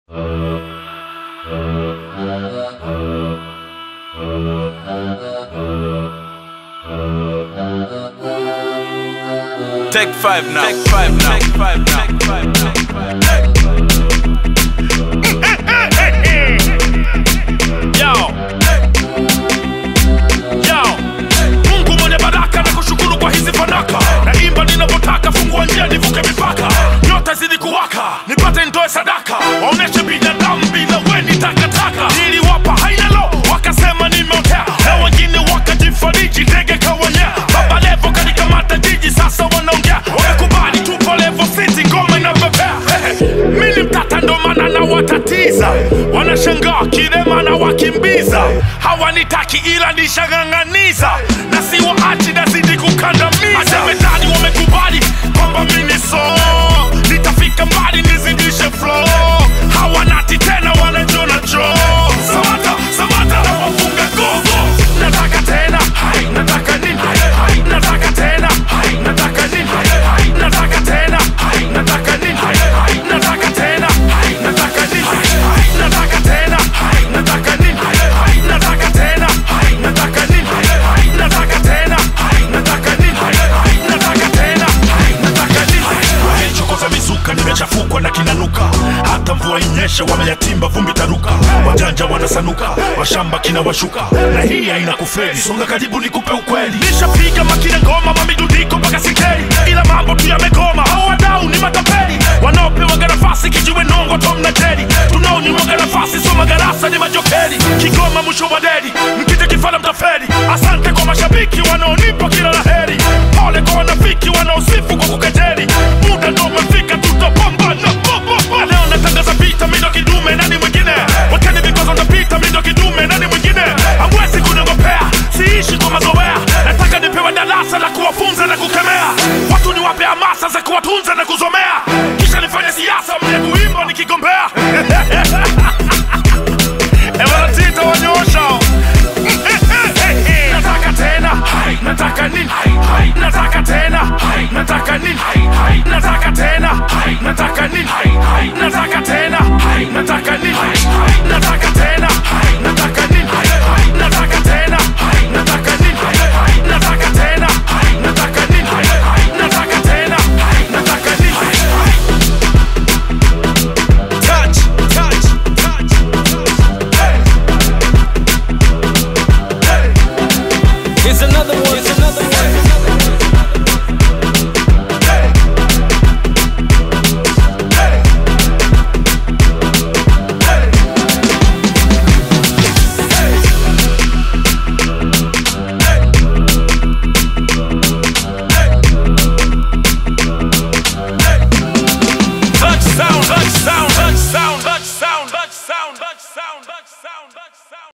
Take five now. Take five now. Take five now. Take five now. Yo. Yo. Mungu mwenye baraka na kushukuru kwa hizi fanaka naimba ninavyotaka fungua njia nivuke mipaka nyota zidi kuwaka nipate ndoe sadaka waoneshe binadamu bila weni takataka niliwapa hainalo wakasema nimeotea na wengine wakajifariji ndege kawanyea baba levo kanikamata jiji sasa wanaongea wamekubali tupo levo city ngoma inapepea mini mtata ndo maana nawatatiza wanashangaa kilema na wakimbiza hawanitaki ila nishang'ang'aniza na siwaachi nazidi kukandamiza asemedani wamekubali kwamba mini so nitafika mbali nizidishe flow hawanati tena wanajona jo samata samata na wafunga gogo nataka tena hai nataka nini hai nataka tena hai nataka nini hai nataka tena hai nataka nini hai nataka tena hai nataka nini hai nataka tena hai nataka nini hai nataka tena hai nataka nini hai nataka tena hai nataka nini hai nataka tena hai nataka nini wamechokoza mizuka nimechafukwa na kinanuka hata mvua inyeshe wameyatimba vumbi taruka wajanja wanasanuka washamba kina washuka na hii haina kufeli songa karibu nikupe ukweli nishapiga makina ngoma mamidudiko mpaka sikei ila mambo tu yamegoma hao wadau ni matapeli wanaopewaga nafasi kijiwe nongo tom na jeri tunaonyimwaga nafasi so magarasa ni majokeri kigoma mwisho wa deri mkija kifala mtaferi asante kwa mashabiki wanaonipa kila la heri pole kwa wanafiki wanaosifu kwa kukejeri muda ndo umefika tutapambana bobobo leo natangaza vita mindo kidume nani mwingine wakeni vikwazo ndapita mindo kidume nani mwingine hamwezi kunogopea siishi kwa mazoea nataka nipewe darasa la kuwafunza na kukemea watu niwape hamasa za kuwatunza na kuzomea kisha nifanye siasa mle kuimba nikigombea ewanatita wanyoosha nataka tena hai nataka nini hai nataka tena hai nataka nini hai nataka tena hai nataka nini hai nataka tena hai nataka nini hai nataka tena hai nataka nini hai nataka tena hai nataka nini hai nataka tena hai nataka nini hai nataka tena hai nataka nini Touch, touch, touch. Here's another one. Here's another one. Touch sound, touch sound.